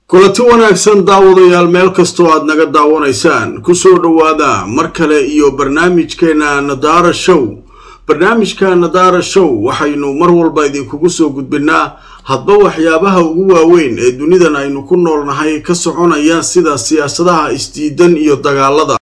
kulanti wanaagsan daawadayaal meel kastoo aad naga daawanaysaan kusoo dhowaada mar kale iyo barnaamijkeena nadaara show barnaamijka nadaara show waxaynu mar walba idinkugu soo gudbinaa hadba waxyaabaha ugu waaweyn ee dunidan aynu ku noolnahay ka soconaya sida siyaasadaha isdiidan iyo dagaalada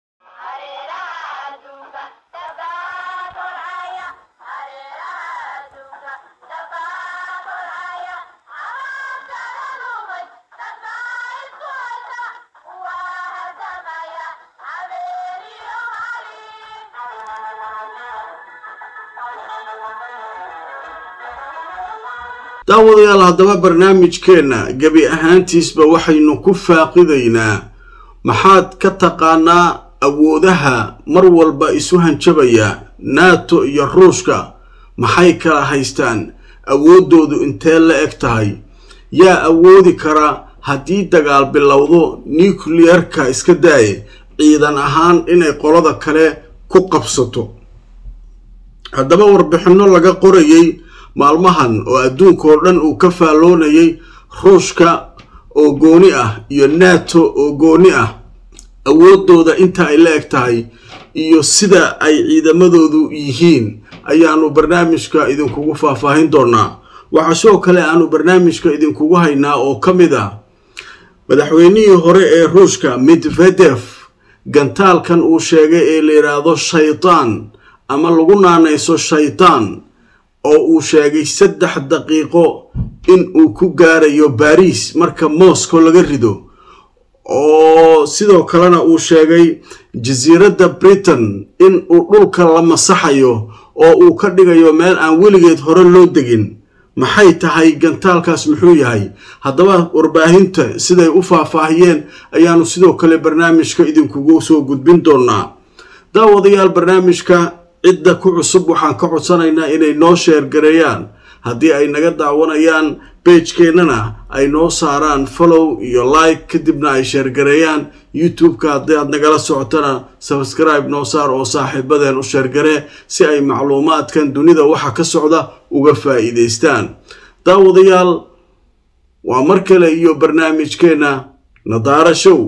daawadayaal haddaba barnaamijkeenna gebi ahaantiisba waxaynu ku faaqidaynaa maxaad ka taqaanaa awoodaha mar walba isu hanjabaya nato iyo ruushka maxay kala haystaan awooddoodu intee la eg tahay yaa awoodi kara haddii dagaal bilowdo nukliyarka iska daaye ciidan ahaan inay qolada kale ku qabsato haddaba warbixinno laga qorayay maalmahan oo adduunkaoo dhan uu ka faalloonayay ruushka oo gooni ah iyo nato oo gooni ah awooddooda inta ay la eg tahay iyo sida ay ciidamadoodu yihiin ayaanu barnaamijka idinkugu faahfaahin doonaa waxaa sidoo kale aanu barnaamijka idinkugu haynaa oo ka mid ah madaxweynihii hore ee ruushka medvedef gantaalkan uu sheegay ee la yidhaahdo shaytaan ama lagu naanayso shaytaan oo uu sheegay saddex daqiiqo in uu ku gaarayo baariis marka moscow laga rido oo sidoo kalena uu sheegay jasiiradda britain in uu dhulka la masaxayo oo uu ka dhigayo meel aan weligeed hore loo degin maxay tahay gantaalkaas muxuu yahay haddaba warbaahinta siday u faahfaahiyeen ayaanu sidoo kale barnaamijka idinkugu soo gudbin doonaa daawadayaal barnaamijka cidda ku cusub waxaan ka codsanaynaa inay noo sheergareeyaan haddii ay naga daawanayaan beejkeennana ay noo saaraan follow iyo like kadibna ay sheergareeyaan youtube-ka haddii aad nagala socotana sabskribe noo saar oo saaxiibadeen u sheergaree si ay macluumaadkan dunida waxa ka socda uga faa'iidaystaan daawadayaal waa mar kale iyo barnaamijkeenna nadaara show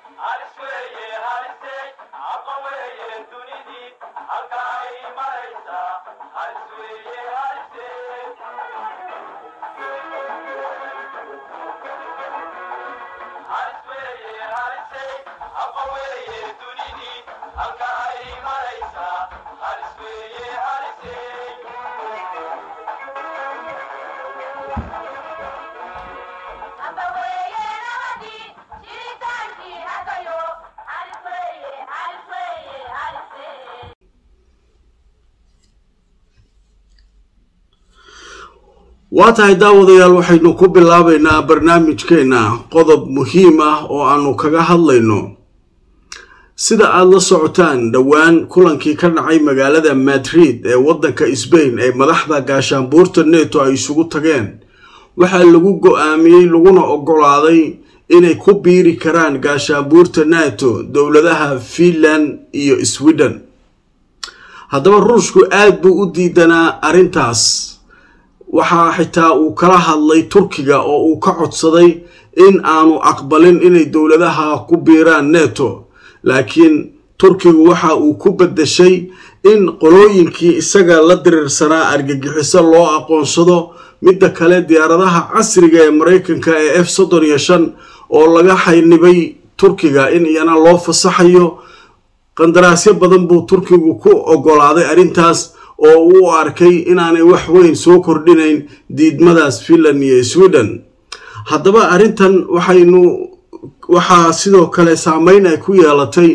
waa tahay daawadayaal waxaynu ku bilaabaynaa barnaamijkeenna qodob muhiim ah oo aanu kaga hadlayno sida aada la socotaan dhowaan kulankii ka dhacay magaalada madrid ee waddanka sbain ee madaxda gaashaanbuurta neto ay isugu tageen waxaa lagu go-aamiyey laguna ogolaaday inay ku biiri karaan gaashaanbuurta nato dowladaha finland iyo sweden haddaba ruushku aad buu u diidanaa arrintaas waxaa xitaa uu kala hadlay turkiga oo uu ka codsaday in aanu aqbalin inay dowladaha ku biiraan neto laakiin turkigu waxa uu ku beddeshay in qolooyinkii isaga la diriirsanaa argagixiso loo aqoonsado midda kale diyaaradaha casriga ee maraykanka ee f soddon iyo shan oo laga xaynibay turkiga in iyana loo fasaxayo qandaraasyo badan buu turkigu ku ogolaaday arrintaas oo uu arkay inaanay wax weyn soo kordhinayn diidmadaas finland iyo sweden haddaba arrintan waxaynu waxaa sidoo kale saameyn ay ku yeelatay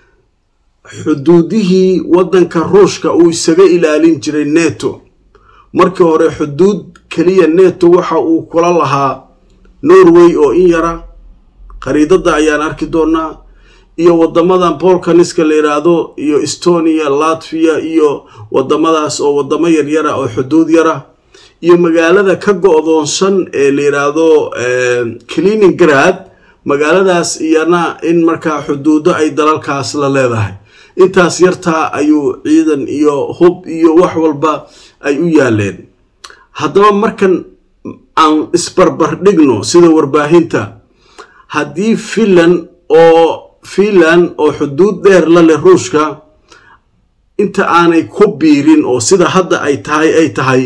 xuduudihii waddanka ruushka uu isaga ilaalin jiray neto markii hore xuduud keliya neto waxa uu kula lahaa norway oo in yara khariidadda ayaan arki doonaa iyo wadamadan bolkaniska la yidhaahdo iyo estonia latviya iyo wadamadaas oo wadamo yaryara oo xuduud yara iyo magaalada ka go-doonsan ee la yidhaahdo cleaningrad magaaladaas iyana in markaa xuduudo ay dalalkaas la leedahay intaas yartaa ayuu ciidan iyo hub iyo wax walba ay u yaaleen haddaba markan aan isbarbar dhigno sida warbaahinta haddii finland oo finland oo xuduud dheer la leh ruushka inta aanay ku biirin oo sida hadda ay tahay ay tahay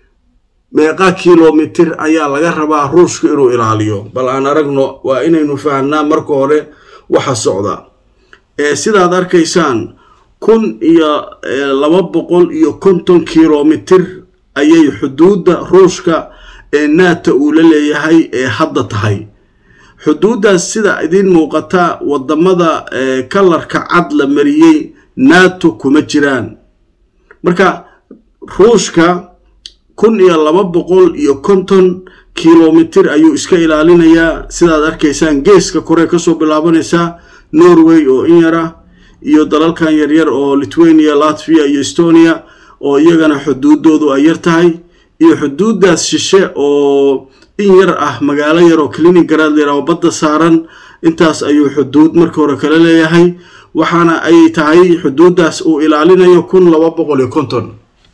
meeqa kilomitir ayaa laga rabaa ruushka inuu ilaaliyo bal aan aragno waa inaynu fahnaa marka hore waxa socda ee sidaad arkaysaan kun iyo laba boqol iyo konton kilomitir ayay xuduudda ruushka ee naata uu la leeyahay ee hadda tahay xuduuddaas sida idiin muuqata wadamada kalarka cad la mariyey nato kuma jiraan marka ruushka kun iyo laba boqol iyo konton kilomitir ayuu iska ilaalinayaa sidaad arkaysaan geeska kore kasoo bilaabanaysaa norway oo in yara iyo dalalkan yaryar oo lithuania latvia iyo estonia oo iyagana xuduudoodu ay yar tahay iyo xuduuddaas shishe oo in yar ah magaalo yar oo cliningarad layra oo badda saaran intaas ayuu xuduud marka hore kala leeyahay waxaana ay tahay xuduuddaas uu ilaalinayo kun laba boqol iyo konton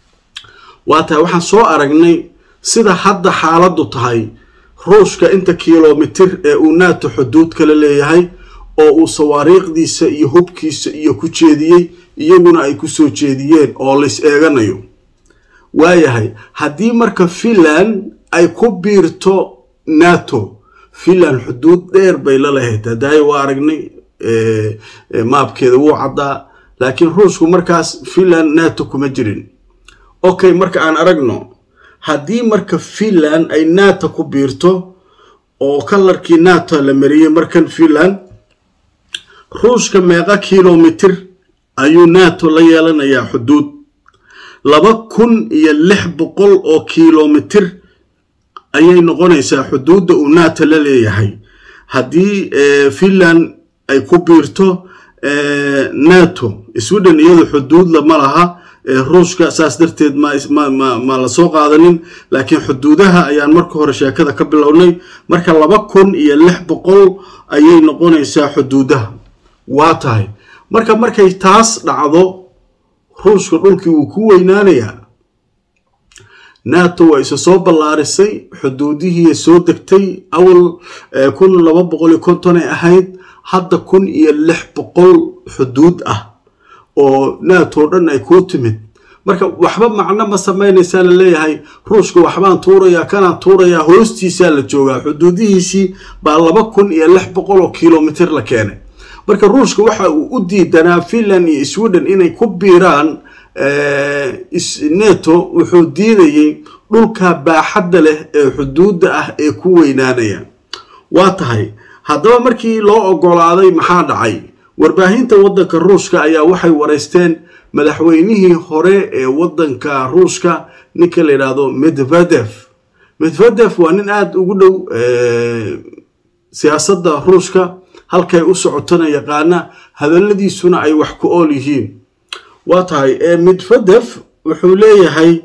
waa tahay waxaan soo aragnay sida hadda xaaladdu tahay ruushka inta kilomitir ee uu nato xuduud kala leeyahay oo uu sawaariikhdiisa iyo hubkiisa iyo ku jeediyey iyaguna ay ku soo jeediyeen oo lays eeganayo waayahay haddii marka finland ay ku biirto nato finland xuduud dheer bay la lahayd hadaayo waa aragnay maabkeeda wuu caddaa laakiin ruushku markaas finland nato kuma jirin okay marka aan aragno haddii marka finland ay nato ku biirto oo kalarkii nato la mariyey markan finland ruushka meeqa kilomitir ayuu nato la yeelanayaa xuduud laba kun iyo lix boqol oo kilomitir ayay noqonaysaa xuduudda uu nato la leeyahay haddii finland ay ku biirto nato sweden iyadu xuduudla ma laha ruushka saas darteed ma la soo qaadanin laakiin xuduudaha ayaan marka hore sheekada ka bilownay marka laba kun iyo lix boqol ayay noqonaysaa xuduudaha waa tahay marka markay taas dhacdo ruushka dhulkii wuu ku weynaanayaa nato waa isa soo ballaarisay xuduudihii soo degtay awal kun laba boqol iyo konton ay ahayd hadda kun iyo lix boqol xuduud ah oo nato dhan ay kuu timid marka waxba macno ma samaynaysaa la leeyahay ruushka waxbaan tuurayaa kanaan tuurayaa hoostiisaa la joogaa xuduudihiisii baa laba kun iyo lix boqol oo kilomitir la keenay marka ruushka waxa uu u diidanaa finland iyo sweden inay ku biiraan neto wuxuu diidayey dhulka baaxadda leh ee xuduudda ah ee ku weynaanaya waa tahay haddaba markii loo ogolaaday maxaa dhacay warbaahinta waddanka ruushka ayaa waxay wareysteen madaxweynihii hore ee waddanka ruushka ninka la yidhaahdo medvedef medvedef waa nin aada ugu dhow siyaasadda ruushka halkay u socotona yaqaana hadalladiisuna ay wax ku ool yihiin waa tahay medvedef wuxuu leeyahay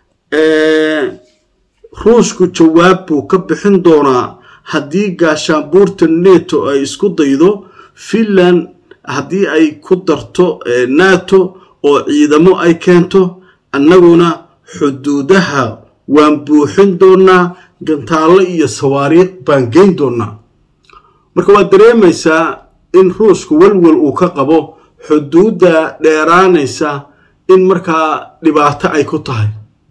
ruushku jawaab buu ka bixin doonaa haddii gaashaanbuurta neto ay isku daydo finland haddii ay ku darto nato oo ciidamo ay keento annaguna xuduudaha waan buuxin doonaa gantaallo iyo sawaariikh baan geyn doonaa marka waad dareemaysaa in ruushku welwel uu ka qabo xuduudda dheeraanaysa in markaa dhibaato ay ku tahay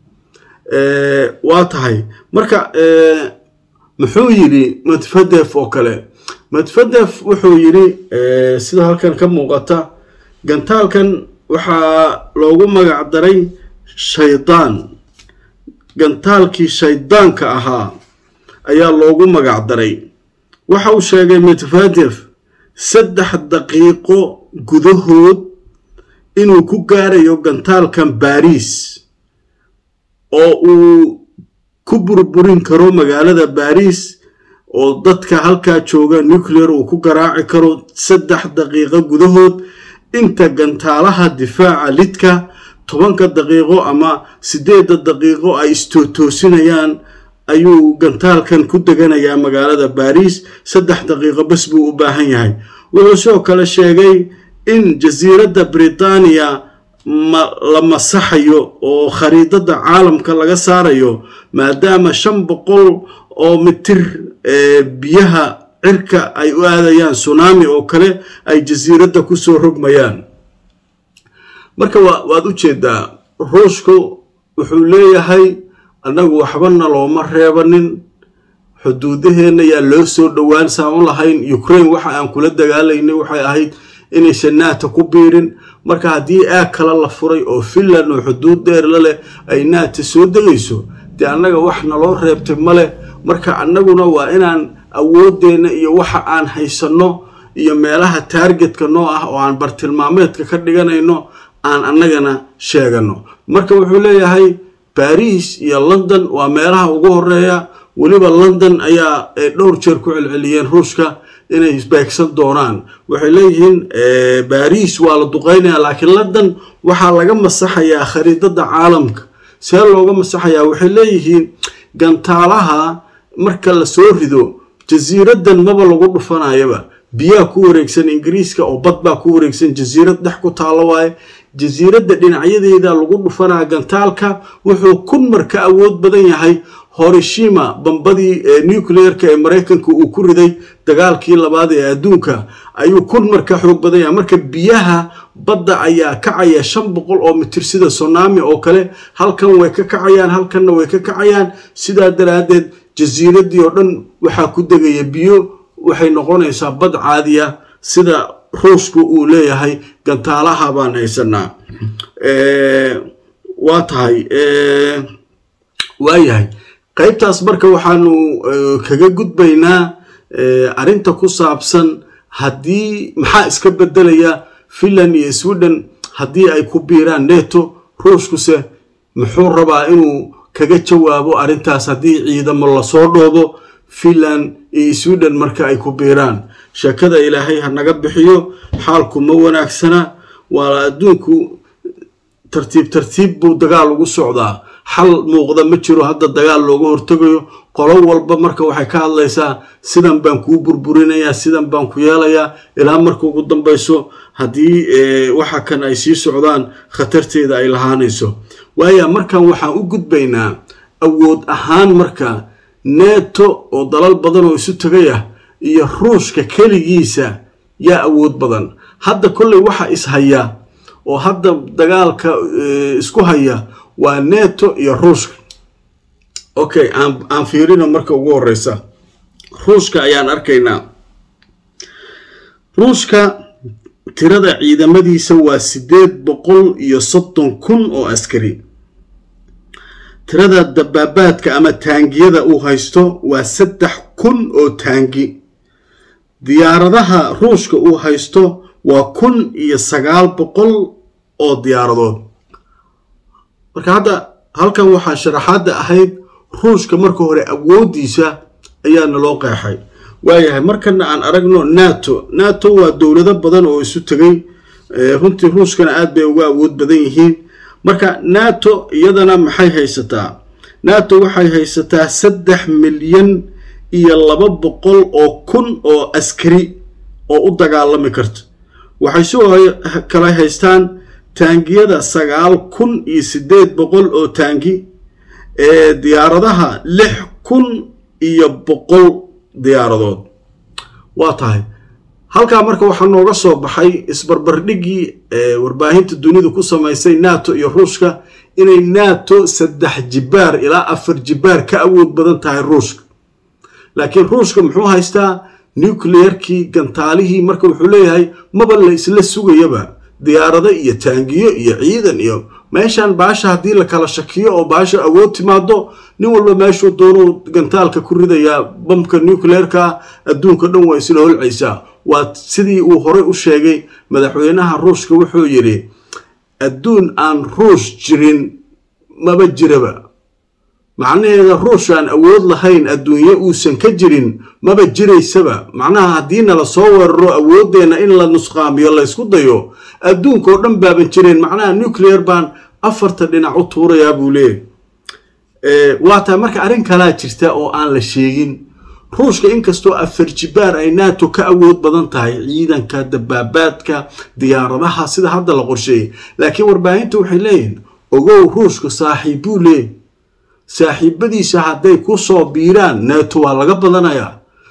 waa tahay marka muxuu yidhi medvedef oo kale medvedef wuxuu yidhi sida halkan ka muuqata gantaalkan waxaa loogu magac daray shaydaan gantaalkii shaydaanka ahaa ayaa loogu magac daray waxa uu sheegay medvedef saddex daqiiqo gudahood inuu ku gaarayo gantaalkan baariis oo uu ku burburin karo magaalada baariis oo dadka halkaa jooga nuclear uu ku garaaci karo saddex daqiiqo gudahood inta gantaalaha difaaca lidka tobanka daqiiqo ama siddeedda daqiiqo ay istootoosinayaan ayuu gantaalkan ku deganayaa magaalada baariis saddex daqiiqo bas buu u baahan yahay wuxuu sidoo kale sheegay in jasiiradda britaniya la masaxayo oo khariidada caalamka laga saarayo maadaama shan boqol oo mitir biyaha cirka ay u aadayaan tsunami oo kale ay jasiiradda kusoo rogmayaan marka waad u jeedaa ruushku wuxuu leeyahay annagu waxbana looma reebanin xuduudaheenna yaa loo soo dhowaan saan u lahayn ukraine waxa aan kula dagaalaynay waxay ahayd inaysan naata ku biirin marka haddii aag kale la furay oo finland oo xuduud dheer la leh ay naata soo degayso dee annaga wax naloo reebtay ma leh marka annaguna waa inaan awooddeenna iyo waxa aan haysanno iyo meelaha taargetka noo ah oo aan bartilmaameedka ka dhiganayno aan annagana sheegano marka wuxuu leeyahay bariis iyo london waa meelaha ugu horeeya weliba london ayaa dhowr jeer ku celceliyeen ruushka inay isbeegsan doonaan waxay leeyihiin bariis waa la duqeynaya laakiin london waxaa laga masaxayaa khariidada caalamka see looga masaxayaa waxay leeyihiin gantaalaha marka la soo rido jasiiradan maba lagu dhufanayaba biyaa ku wareegsan ingiriiska oo bad baa ku wareegsan jasiirad dhex ku taalo waaye jasiiradda dhinacyadeeda lagu dhufanaa gantaalka wuxuu kun mar ka awood badan yahay horishima bambadii nucleerka ee maraykanka uu ku riday dagaalkii labaad ee adduunka ayuu kun mar ka xoog badan yahay marka biyaha badda ayaa kacaya shan boqol oo mitir sida sonami oo kale halkan way ka kacayaan halkanna way ka kacayaan sidaa daraaddeed jasiiraddii oo dhan waxaa ku degaya biyo waxay noqonaysaa bad caadiya sida ruushku uu leeyahay gantaalaha baan haysanaa waa tahay waayahay qaybtaas marka waxaanu kaga gudbaynaa arrinta ku saabsan haddii maxaa iska bedelaya finland iyo sweden haddii ay ku biiraan neto ruushkuse muxuu rabaa inuu kaga jawaabo arrintaas haddii ciidamo lasoo dhoobo finland iyo sweden marka ay ku biiraan sheekada ilaahay ha naga bixiyo xaalku ma wanaagsana waa adduunku tartiib tartiib buu dagaal ugu socdaa xal muuqda ma jiro hadda dagaal looga hortegayo qolo walba marka waxay ka hadlaysaa sidan baan kuu burburinayaa sidan baan ku yeelayaa ilaa marka ugu dambayso haddii waxa kan ay sii socdaan khatarteeda ay lahaanayso waaya markan waxaan u gudbaynaa awood ahaan marka neto oo dalal badan oo isu tegayah iyo ruushka keligiisa yaa awood badan hadda kolley waxa ishaya oo hadda dagaalka isku haya waa neto iyo ruushka okay aan fiirino marka ugu horeysa ruushka ayaan arkaynaa ruushka tirada ciidamadiisa waa siddeed boqol iyo soddon kun oo askari tirada dabaabaadka ama taangiyada uu haysto waa saddex kun oo taangi diyaaradaha ruushka uu haysto waa kun iyo sagaal boqol oo diyaaradood marka hadda halkan waxaa sharaxaadda ahayd ruushka marka hore awooddiisa ayaana loo qeexay waayahay markana aan aragno nato nato waa dowlado badan oo isu tegay runtii ruushkana aad bay uga awood badan yihiin marka nato iyadana maxay haysataa nato waxay haysataa saddex milyan iyo laba boqol oo kun oo askari oo u dagaalami karta waxay sidoo kale haystaan taangiyada sagaal kun iyo siddeed boqol oo taangi ee diyaaradaha lix kun iyo boqol diyaaradood waa tahay halkaa marka waxaa nooga soo baxay isbarbardhiggii warbaahinta dunidu ku samaysay nato iyo ruushka inay nato saddex jibaar ilaa afar jibaar ka awood badan tahay ruushka laakiin ruushka muxuu haystaa nucleerkii gantaalihii marka wuxuu leeyahay maba la isla sugayaba diyaarado iyo taangiyo iyo ciidan iyo meeshan baasha haddii la kala shakiyo oo baasha awood timaado nin walba meeshuu doonuu gantaalka ku ridayaa bamka nucleerka adduunka dhan waa isla holcaysaa waa sidii uu horey u sheegay madaxweynaha ruushka wuxuu yidhi adduun aan ruush jirin maba jiraba macnaheeda ruush aan awood lahayn adduunye uusan ka jirin maba jiraysaba macnaha haddii nala soo weeraro awooddeenna in la nusqaamiyo laysku dayo adduunka oo dhan baaban jireen macnaha nucleer baan afarta dhinac u tuurayaa buu leeyahy waa tahay marka arrin kalaa jirta oo aan la sheegin ruushka inkastoo afar jibaar ay nato ka awood badan tahay ciidanka dabaabaadka diyaaradaha sida hadda la qorsheeyay laakiin warbaahinta waxay leeyihin ogow ruushka saaxiibbuu leeyahy saaxiibadiisa hadday ku soo biiraan nato waa laga badanayaa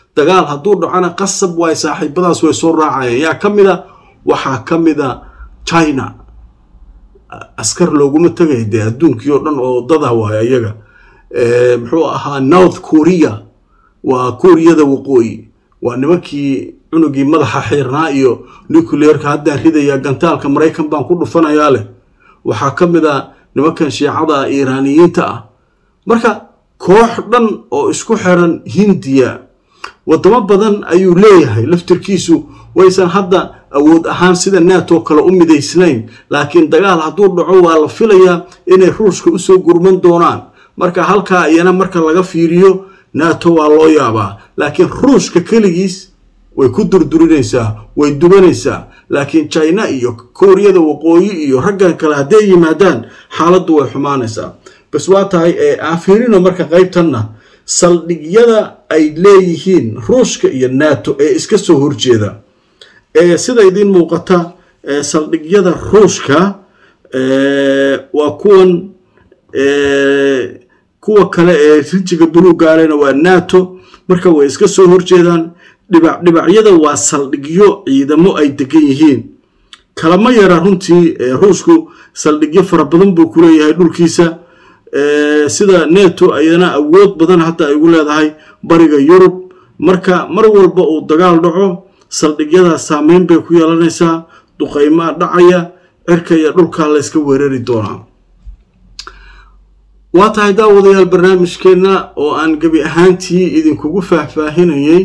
dagaal hadduu dhacona qasab waay saaxiibadaas way soo raacayeen yaa ka mid a waxaa ka mid a china askar looguma tegay dee adduunkii oo dhan oo dada waay iyaga muxuu ahaa north korea waa kuuriyada waqooyi waa nimankii cunugii madaxa xiirnaa iyo nucleerka haddaan ridaya gantaalka maraykan baan ku dhufanayaa leh waxaa ka mid a nimankan shiicada iiraaniyiinta ah marka koox dhan oo isku xiran hindiya wadamo badan ayuu leeyahay laftirkiisu waysan hadda awood ahaan sida nato kale u midaysnayn laakiin dagaal hadduu dhaco waa la filayaa inay ruushka usoo gurman doonaan marka halkaa iyana marka laga fiiriyo nato waa loo yaabaa laakiin ruushka keligiis way ku durdurinaysaa way dubanaysaa laakiin china iyo kooriyada waqooyi iyo raggan kale hadday yimaadaan xaaladdu way xumaanaysaa bas waa tahay aan fiirino marka qaybtanna saldhigyada ay leeyihiin ruushka iyo nato ee iska soo horjeeda ee sida idiin muuqata saldhigyada ruushka waa kuwan kuwa kale ee rijiga buluugaalena waa nato marka way iska soo horjeedaan dhibac dhibacyada waa saldhigyo ciidamo ay degan yihiin kalama yara runtii ruushku saldhigyo fara badan buu ku leeyahay dhulkiisa sida neto ayana awood badan hadda ay ugu leedahay bariga yurub marka mar walba uu dagaal dhaco saldhigyadaas saameyn bay ku yeelanaysaa duqaymaa dhacaya cirka iyo dhulkaa layska weerari doonaa waa tahay daawadayaal barnaamijkeenna oo aan gebi ahaantii idinkugu faahfaahinayay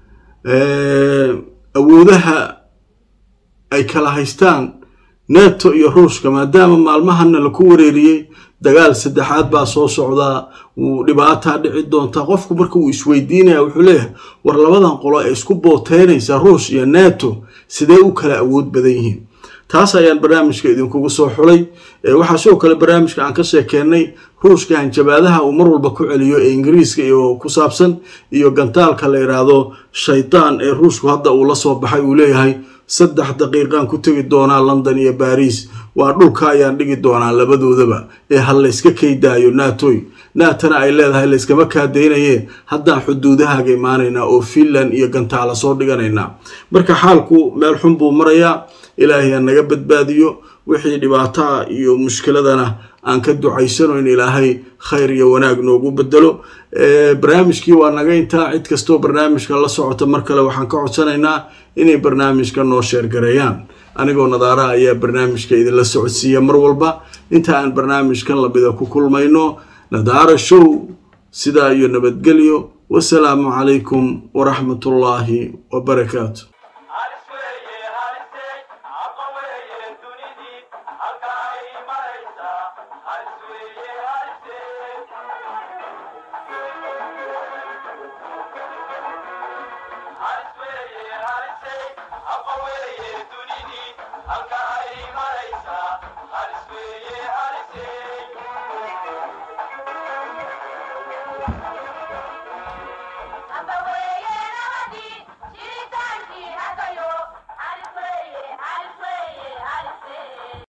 awoodaha ay kala haystaan neto iyo ruushka maadaama maalmahana laku wareeriyey dagaal saddexaad baa soo socdaa wuu dhibaataa dhici doontaa qofku marka uu isweydiinaya wuxuu leeyahay war labadan qolo ee isku booteynaysa ruush iyo neto sidee u kala awood badan yihiin taas ayaan barnaamijka idinkugu soo xulay waxaa sidoo kale barnaamijka aan ka sheekeennay ruushka hanjabaadaha uu mar walba ku celiyo ee ingiriiska iyo ku saabsan iyo gantaalka la yidhaahdo shaydaan ee ruushku hadda uu la soo baxay uu leeyahay saddex daqiiqaan ku tegi doonaa london iyo baris waa dhulka ayaan dhigi doonaa labadoodaba ee ha layska kaydaayo naatoy naatana ay leedahay layskama kaadaynaye haddaan xuduudahaaga imaanaynaa oo finland iyo gantaala soo dhiganaynaa marka xaalku meel xun buu marayaa ilaahay ha naga badbaadiyo wixii dhibaataa iyo mushkiladana aan ka ducaysano in ilaahay khayr iyo wanaag noogu bedelo barnaamijkii waa naga intaa cid kastoo barnaamijka la socota mar kale waxaan ka codsanaynaa inay barnaamijka noo sheergareeyaan anigoo nadaaraha ayaa barnaamijka idinla socodsiiya mar walba inta aan barnaamijkan lamida ku kulmayno nadaara show sidaa iyo nabadgelyo wasalaamu calaykum waraxmatullaahi wabarakaatu